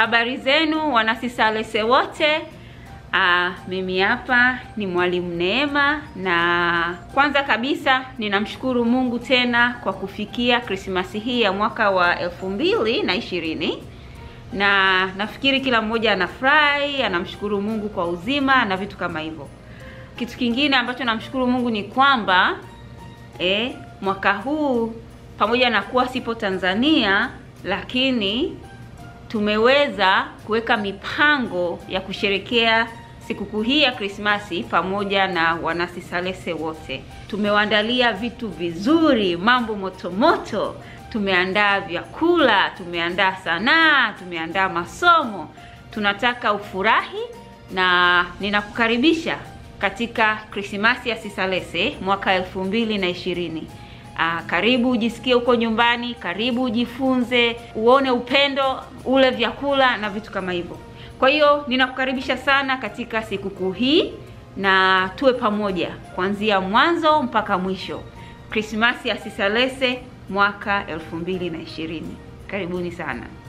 Habari zenu wanasisalese wote. Aa, mimi hapa ni mwalimu Neema, na kwanza kabisa ninamshukuru Mungu tena kwa kufikia Krismasi hii ya mwaka wa elfu mbili na ishirini na nafikiri kila mmoja anafurahi, anamshukuru Mungu kwa uzima na vitu kama hivyo. Kitu kingine ambacho namshukuru Mungu ni kwamba eh, mwaka huu pamoja na kuwa sipo Tanzania, lakini tumeweza kuweka mipango ya kusherekea sikukuu hii ya Krismasi pamoja na wanasisalese wote. Tumewaandalia vitu vizuri, mambo motomoto. Tumeandaa vyakula, tumeandaa sanaa, tumeandaa masomo. Tunataka ufurahi na ninakukaribisha katika Krismasi ya Sisalese mwaka elfu mbili na ishirini. Aa, karibu ujisikie huko nyumbani, karibu ujifunze, uone upendo, ule vyakula na vitu kama hivyo. Kwa hiyo ninakukaribisha sana katika sikukuu hii na tuwe pamoja kuanzia mwanzo mpaka mwisho. Krismasi ya Sisalese mwaka elfu mbili na ishirini. Karibuni sana.